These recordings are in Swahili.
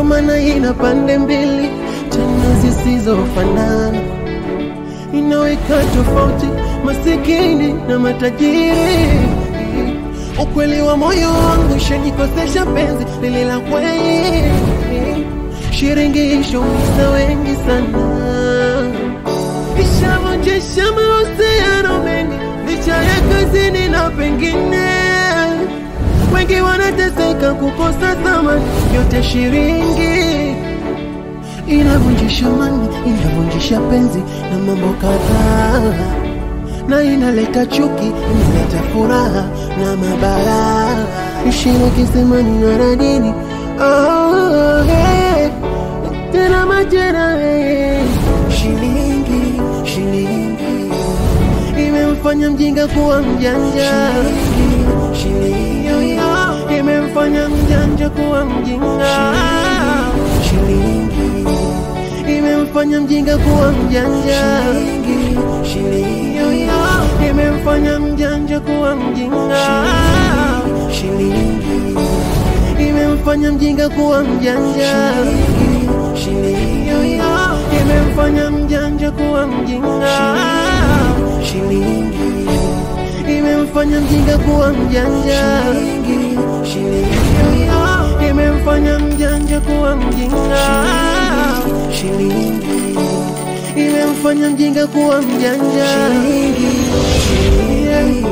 ndo maana ina pande mbili tena zisizofanana, inaweka tofauti masikini na matajiri. Ukweli wa moyo wangu shanikosesha penzi lile la kweli, shiringi ishaumiza wengi sana, ishavunjisha mahusiano mengi licha ya kazini na pengine wengi wanateseka kukosa thamani, yote shiringi inavunjisha mani, inavunjisha penzi na mambo kadhaa, na inaleta chuki, inaleta furaha na mabara, ishini kisemani na radini oh, hey. tena majera hey. shilingi shilingi imemfanya mjinga kuwa mjanja shilingi imemfanya mjanja kuwa mjinga shilingi imemfanya mjinga kuwa mjanja shilingi imemfanya mjanja kuwa mjinga shilingi imemfanya mjinga kuwa mjanja shilingi imemfanya mjanja kuwa mjinga shilingi imemfanya mjinga kuwa mjanja shilingi imemfanya mjanja kuwa mjinga shilingi imemfanya mjinga kuwa mjanja shilingi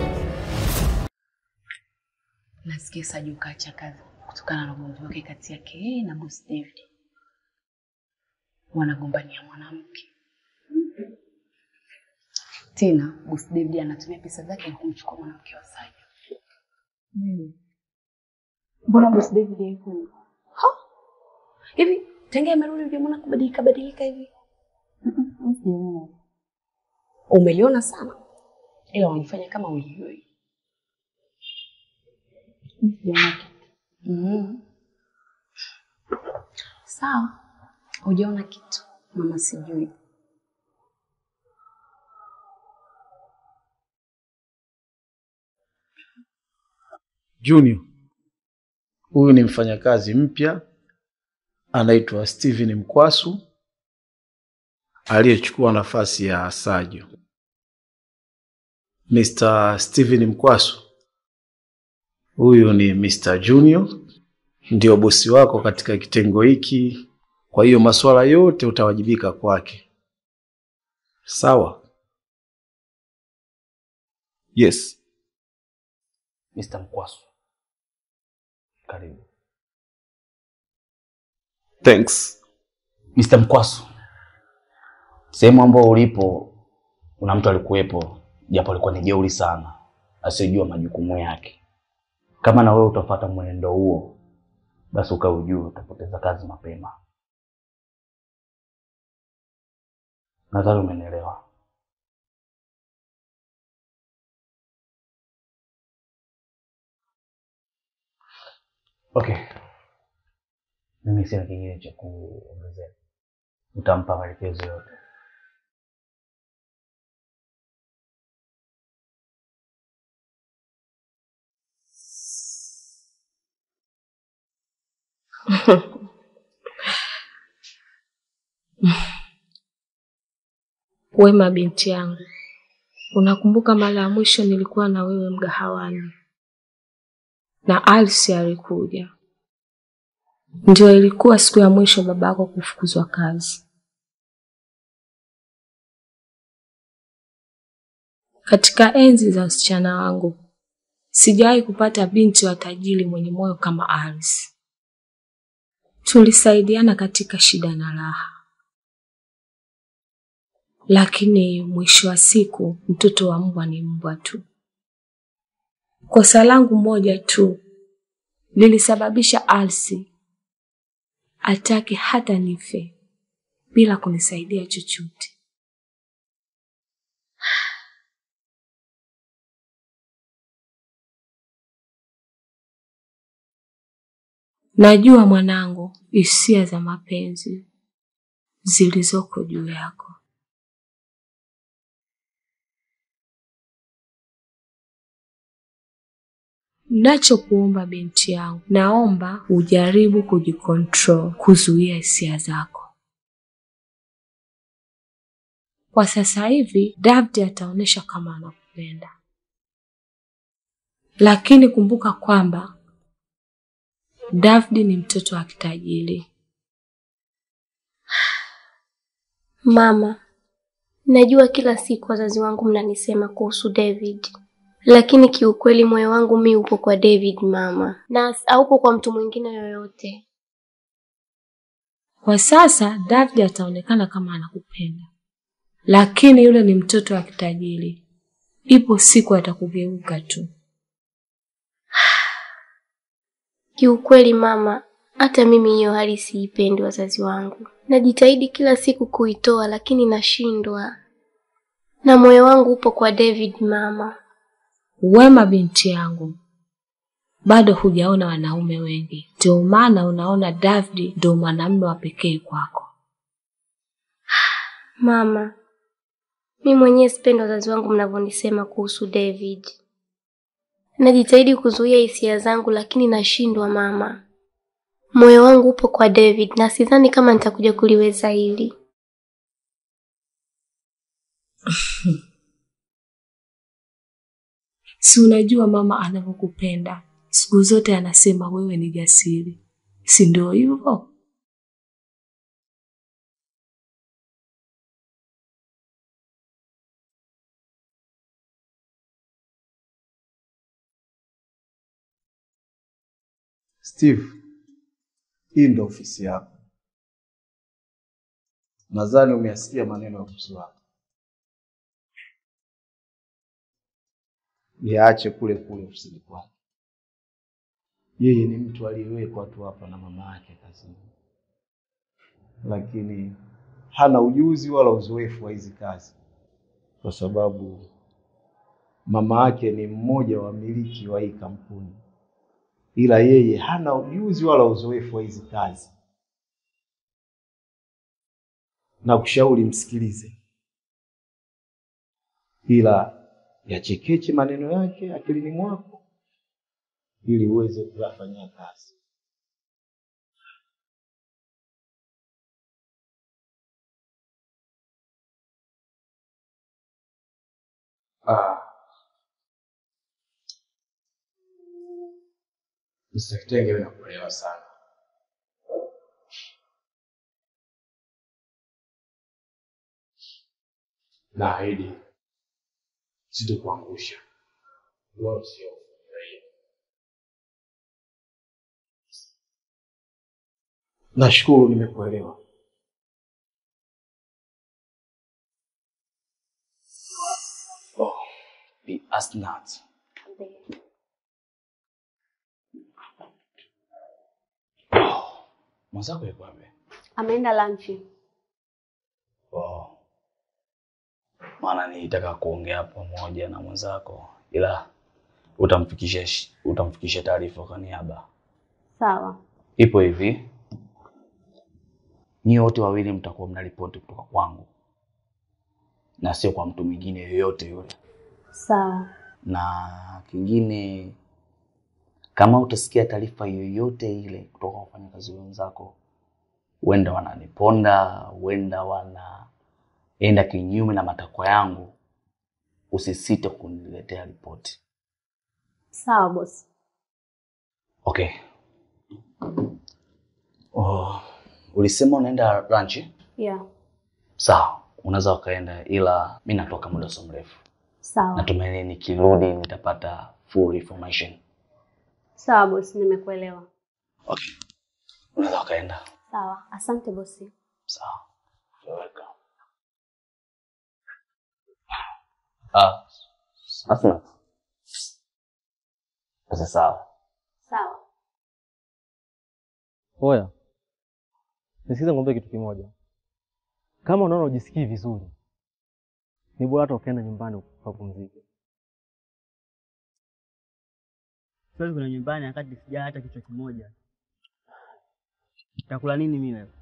Nasikia Saju kaacha kazi kutokana na ugomvi wake kati yake yeye na boss David. Wanagombania mwanamke. Tena boss David anatumia pesa zake na kumchukua mwanamke wa Saju. Mbona boss David yuko hivyo? Ha? Hivi tangia amerudi hujamwona kubadilika badilika hivi? Sijaona. Umeliona sana. Ila unajifanya kama ulijui. Sijaona kitu. Mm. Sawa. Hujaona kitu. Mama sijui. Junior, huyu ni mfanyakazi mpya anaitwa Steven Mkwasu aliyechukua nafasi ya Sajo. Mr. Steven Mkwasu, huyu ni Mr. Junior, ndio bosi wako katika kitengo hiki, kwa hiyo masuala yote utawajibika kwake. Sawa? Yes. Mr. Mkwasu. Karibu. Thanks. Mr. Mkwasu. Sehemu ambayo ulipo kuna mtu alikuwepo, japo alikuwa ni jeuri sana, asiyejua majukumu yake. Kama na wewe utafuata mwenendo huo, basi ukaujue utapoteza kazi mapema. Nadhani umenielewa. Okay. Mimi sina kingine cha kuongezea. Utampa maelekezo yote. Wema binti yangu, unakumbuka mara ya mwisho nilikuwa na wewe mgahawani na Alsi alikuja? Ndio ilikuwa siku ya mwisho babako kufukuzwa kazi. Katika enzi za usichana wangu sijawahi kupata binti wa tajiri mwenye moyo kama Alsi. Tulisaidiana katika shida na raha, lakini mwisho wa siku mtoto wa mbwa ni mbwa tu. Kosa langu moja tu lilisababisha Alsi atake hata nife bila kunisaidia chochote. Najua mwanangu, hisia za mapenzi zilizoko juu yako. Nachokuomba binti yangu, naomba ujaribu kujikontrol, kuzuia hisia zako. Kwa sasa hivi David ataonyesha kama anakupenda, lakini kumbuka kwamba David ni mtoto wa kitajiri. Mama, najua kila siku wazazi wangu mnanisema kuhusu David, lakini kiukweli moyo wangu mi upo kwa David mama, na haupo kwa mtu mwingine yoyote. Kwa sasa David ataonekana kama anakupenda, lakini yule ni mtoto wa kitajiri. Ipo siku atakugeuka tu. Kiukweli mama, hata mimi hiyo hali siipendi wazazi wangu. Najitahidi kila siku kuitoa, lakini nashindwa, na moyo wangu upo kwa David mama. Wema binti yangu, bado hujaona wanaume wengi, ndio maana unaona David ndio mwanamume wa pekee kwako. Mama, mi mwenyewe sipendi wazazi wangu mnavyonisema kuhusu David. Najitahidi kuzuia hisia zangu, lakini nashindwa mama. Moyo wangu upo kwa David na sidhani kama nitakuja kuliweza hili. Si unajua mama anavyokupenda, siku zote anasema wewe ni jasiri, si ndio hivyo? Steve, hii ndo ofisi yako. Nadhani umeyasikia maneno ya bosi wako. Yaache kule kule ofisini kwake. Yeye ni mtu aliyewekwa tu hapa na mama yake kazini, lakini hana ujuzi wala uzoefu wa hizi kazi, kwa sababu mama yake ni mmoja wa wamiliki wa hii kampuni ila yeye hana ujuzi wala uzoefu wa hizi kazi. Na kushauri msikilize, ila yachekeche maneno yake akilini mwako ili uweze kuyafanyia kazi. Ah. Mr. Kitenge wewe nakuelewa sana. Naahidi sitokuangusha wala sio kufurahia. Nashukuru nimekuelewa. Oh, be as not. Oh, mwenzako yuko wapi? Ameenda lanchi. Oh. Maana nilitaka kuongea pamoja na mwenzako ila utamfikisha sh- utamfikisha taarifa kwa niaba. Sawa. Ipo hivi, nyie wote wawili mtakuwa mnaripoti kutoka kwangu na sio kwa mtu mwingine yoyote yule. Sawa. Na kingine, kama utasikia taarifa yoyote ile kutoka kwa wafanyakazi wenzako, huenda wananiponda, huenda wanaenda kinyume na matakwa yangu, usisite kuniletea ripoti. Sawa bosi. Okay. Oh, ulisema unaenda lunch? Yeah. Sawa, unaweza ukaenda, ila mi natoka muda sio mrefu. Sawa. Natumaini nikirudi nitapata full information. Sawa bosi, nimekuelewa. Okay, unaweza ukaenda. Sawa. Asante bosi. Sawa. You're welcome. Ah, Asma. Sasa sawa. Sawa. Oya, nisikize ngombe kitu kimoja. Kama unaona ujisikii vizuri, ni bora hata ukaenda nyumbani ukapumzike. Siwezi kwenda nyumbani wakati sijala hata kichwa kimoja. Takula nini mimi leo?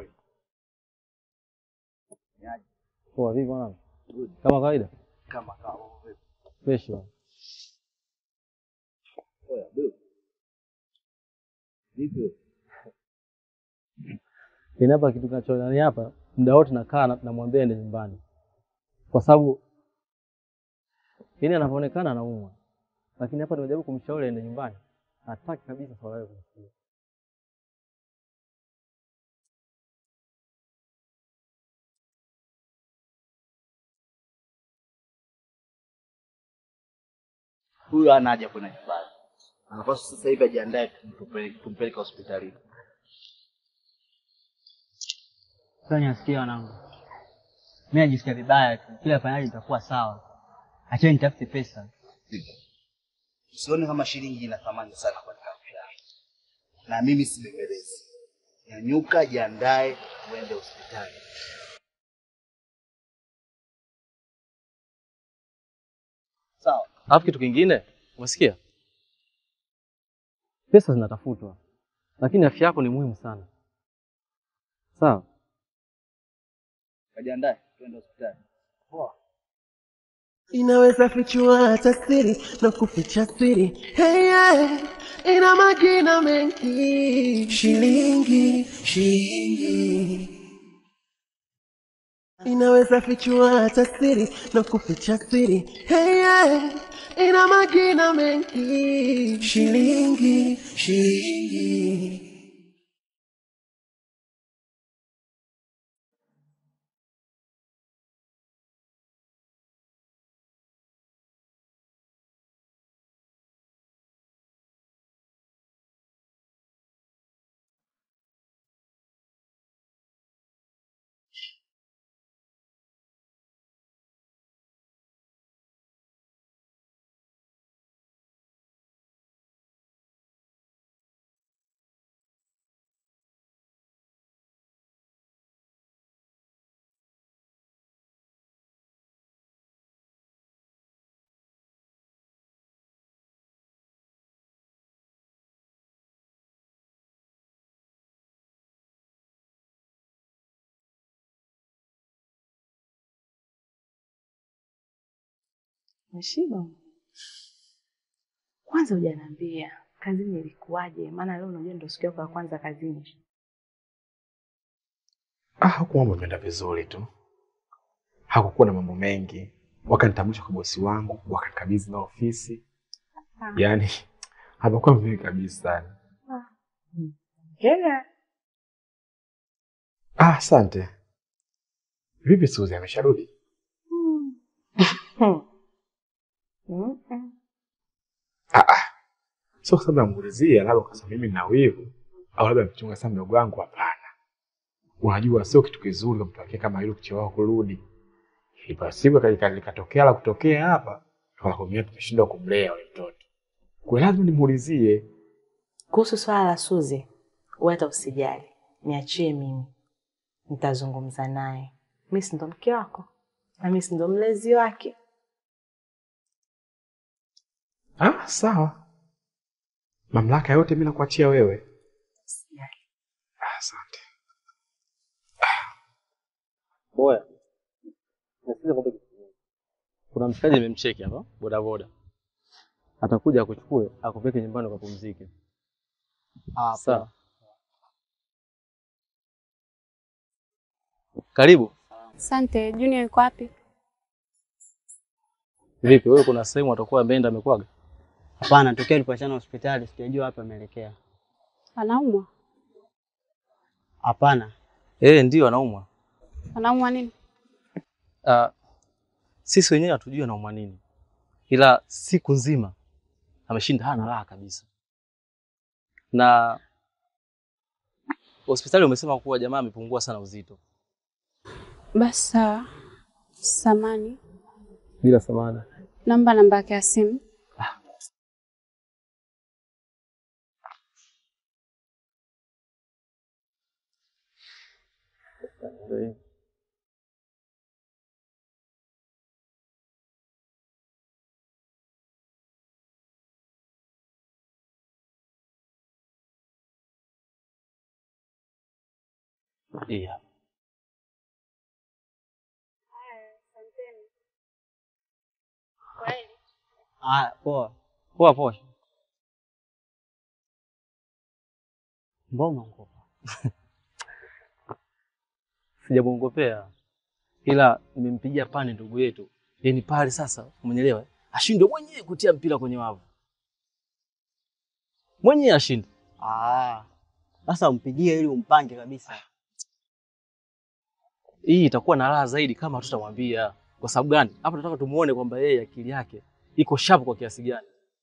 Poa, vipi mwanangu? Kama kawaida? Kama kawa. Fresh bwana. Yaani hapa kitu kinachonani hapa, muda wote nakaa na- namwambia ende nyumbani, kwa sababu yaani anavyoonekana anaumwa, lakini hapa nimejaribu kumshauri aende nyumbani, hataki kabisa swala hilo kumsikia. Huyu hana haja kwenda nyumbani, anapaswa sasa hivi ajiandae tumpeleke tumpeleke hospitalini. Sasa nasikia wanangu, mimi najisikia vibaya tu, kila fanyaji nitakuwa sawa. Acheni nitafute pesa. Usione kama shilingi ina thamani sana katika afya yako, na mimi sibembelezi. Nyanyuka, jiandae, uende hospitali. Sawa. Alafu kitu kingine, umesikia? Pesa zinatafutwa, lakini afya yako ni muhimu sana. Sawa? Kajiandae, tuende hospitali. Poa. inaweza fichua hata siri na kuficha siri hey, yeah. ina magina mengi shilingi shilingi inaweza fichua hata siri na kuficha siri hey, yeah. ina magina mengi shilingi shilingi Umeshiba? Kwanza hujaniambia kazini ilikuwaje? Maana leo unajua ndio siku yako ya kwanza kazini. Ah, huku mambo yameenda vizuri tu, hakukuwa na mambo mengi. Wakanitambulisha kwa bosi wangu, wakanikabidhi na ofisi, yaani hapakuwa vizuri kabisa. Hela. Ah, asante. Vipi Suzi, amesharudi? Ah, ah. Sio kwa sababu namuulizia, labda kwa sababu mimi nina wivu au labda mchunga sana mdogo wangu. Hapana, unajua sio kitu kizuri kwa mtu wake kama hilo kuchelewa kurudi. Ipa siku kalika- likatokea la kutokea hapa, tukakumia tumeshindwa kumlea yule mtoto, kwa hiyo lazima nimuulizie. Kuhusu swala la Suzi, wewe hata usijali, niachie mimi, nitazungumza naye. Mi si ndo mke wako na mi si ndo mlezi wake. Ah, sawa, mamlaka yote mimi nakuachia wewe. Ah, Asante. Oya, nasikiza kwamba kitu kimoja. kuna mshikaji nimemcheki hapa bodaboda, atakuja akuchukue akupeke nyumbani ukapumzike. Sawa, karibu. Asante. Junior yuko wapi? Vipi wewe, kuna sehemu atakuwa ameenda amekwaga? Hapana, tokea tulipoachana hospitali sijajua wapi ameelekea. Anaumwa? Hapana. Eh, ndio anaumwa. Anaumwa nini? Ah, sisi wenyewe hatujui anaumwa nini, ila siku nzima ameshinda hana raha kabisa, na hospitali umesema kuwa jamaa amepungua sana uzito. Basi sawa. Samani, Bila samana. namba namba yake ya simu. Iya. Ah, poa. Poa poa. Mbona unaogopa? Sijamwongopea, ila nimempigia pani ndugu yetu, yaani pale sasa, umenielewa, ashindwe mwenyewe kutia mpira kwenye wavu, mwenyewe ashinde. Ah, sasa umpigie ili umpange kabisa. Hii itakuwa na raha zaidi kama hatutamwambia. Kwa sababu gani? Hapa tunataka tumuone kwamba yeye akili yake iko sharp kwa kiasi gani.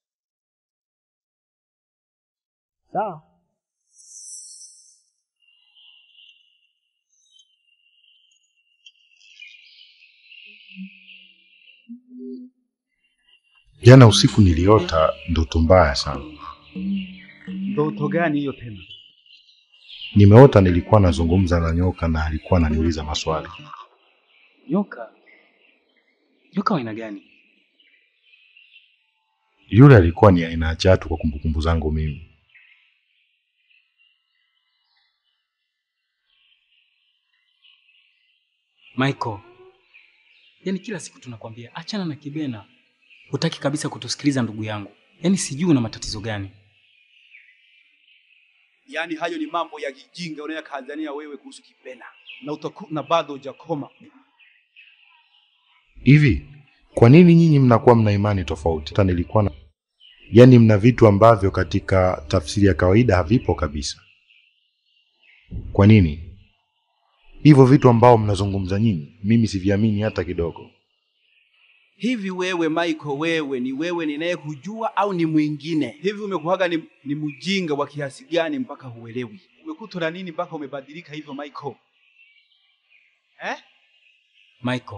Sawa. Jana usiku niliota ndoto mbaya sana. Ndoto gani hiyo tena? Nimeota nilikuwa nazungumza na nyoka na alikuwa ananiuliza maswali. Nyoka? Nyoka wa aina gani? Yule alikuwa ni aina ya chatu kwa kumbukumbu zangu mimi. Michael, yaani kila siku tunakwambia achana na Kibena, hutaki kabisa kutusikiliza ndugu yangu. Yaani sijui una matatizo gani. Yaani hayo ni mambo ya kijinga unayokazania wewe kuhusu Kibena na, utaku, na bado hujakoma. Hivi kwa nini nyinyi mnakuwa mna imani tofauti? Hata nilikuwa na yaani, mna vitu ambavyo katika tafsiri ya kawaida havipo kabisa. Kwa nini hivyo vitu ambao mnazungumza nyinyi, mimi siviamini hata kidogo. Hivi wewe Michael, wewe ni wewe ninayekujua au ni mwingine? Hivi umekuwaga ni, ni mjinga wa kiasi gani mpaka huelewi? Umekutwa na nini mpaka umebadilika hivyo Michael? Eh? Michael,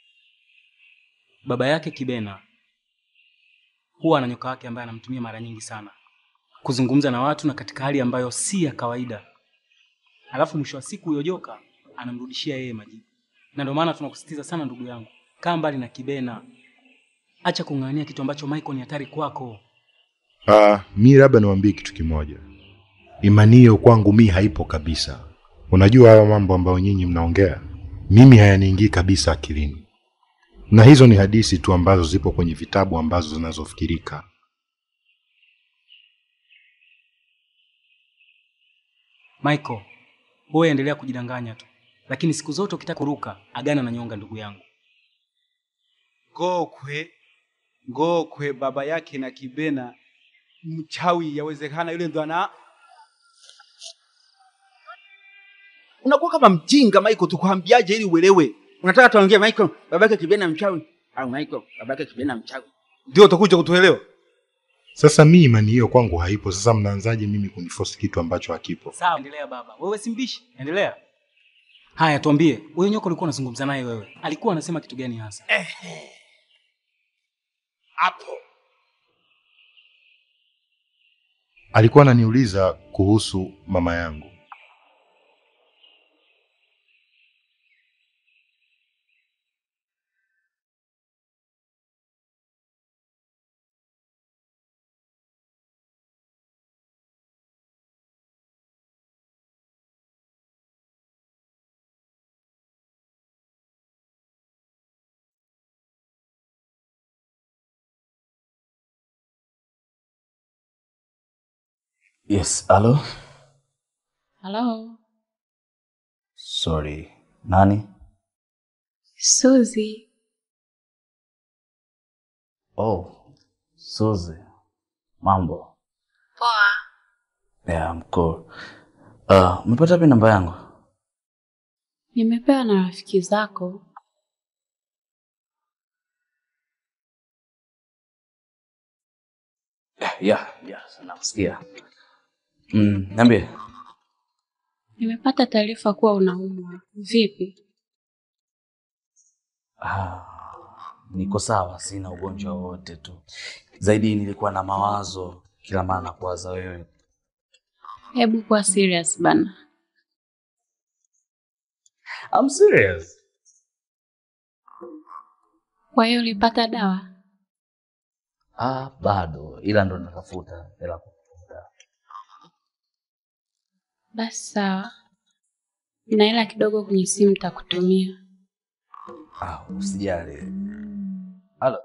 baba yake Kibena huwa ana nyoka wake ambaye anamtumia mara nyingi sana kuzungumza na watu na katika hali ambayo si ya kawaida, alafu mwisho wa siku huyo joka anamrudishia yeye majibu. Na ndio maana tunakusisitiza sana ndugu yangu, kaa mbali na Kibena, acha kung'ang'ania kitu ambacho Michael ni hatari kwako. Ah, mi labda niwaambie kitu kimoja, imani hiyo kwangu mi haipo kabisa. Unajua hayo mambo ambayo nyinyi mnaongea, mimi hayaniingii kabisa akilini, na hizo ni hadithi tu ambazo zipo kwenye vitabu ambazo zinazofikirika. Michael, wewe endelea kujidanganya tu, lakini siku zote ukitaka kuruka, agana na nyonga, ndugu yangu. Ngokwe, Ngokwe baba yake na Kibena mchawi, yawezekana yule ndo ana unakuwa kama mjinga Michael, tukwambiaje ili uelewe? Unataka tuongee Michael, baba yake Kibena mchawi au Michael, baba yake Kibena mchawi, ndio utakuja kutuelewa? Sasa mi imani hiyo kwangu haipo. Sasa mnaanzaje mimi kuniforce kitu ambacho hakipo? Sawa, endelea baba. Wewe si mbishi, endelea. Haya, tuambie, huyo nyoka ulikuwa unazungumza naye wewe, alikuwa anasema kitu gani hasa? Hapo Alikuwa ananiuliza kuhusu mama yangu. Yes, halo. Halo, Sorry. Nani? Suzi, Oh, Suzy. Mambo. poa. Yeah, I'm cool. Uh, umepata wapi namba yangu? nimepewa na rafiki zako. Yeah, yeah, yeah, nakusikia. Mm, niambie. Nimepata taarifa kuwa unaumwa. Vipi? Ah, niko sawa, sina ugonjwa wowote tu. Zaidi nilikuwa na mawazo kila mara nakuwaza wewe. Hebu kuwa serious bana. I'm serious. Kwa hiyo ulipata dawa? Ah, bado ila ndo natafuta hela kutafuta. Basi sawa, na hela kidogo kwenye simu nitakutumia. Ah, usijali. Halo.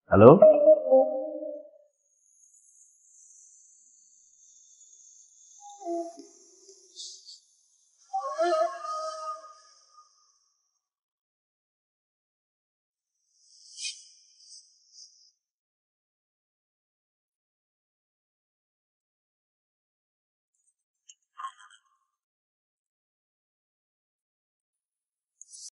Halo?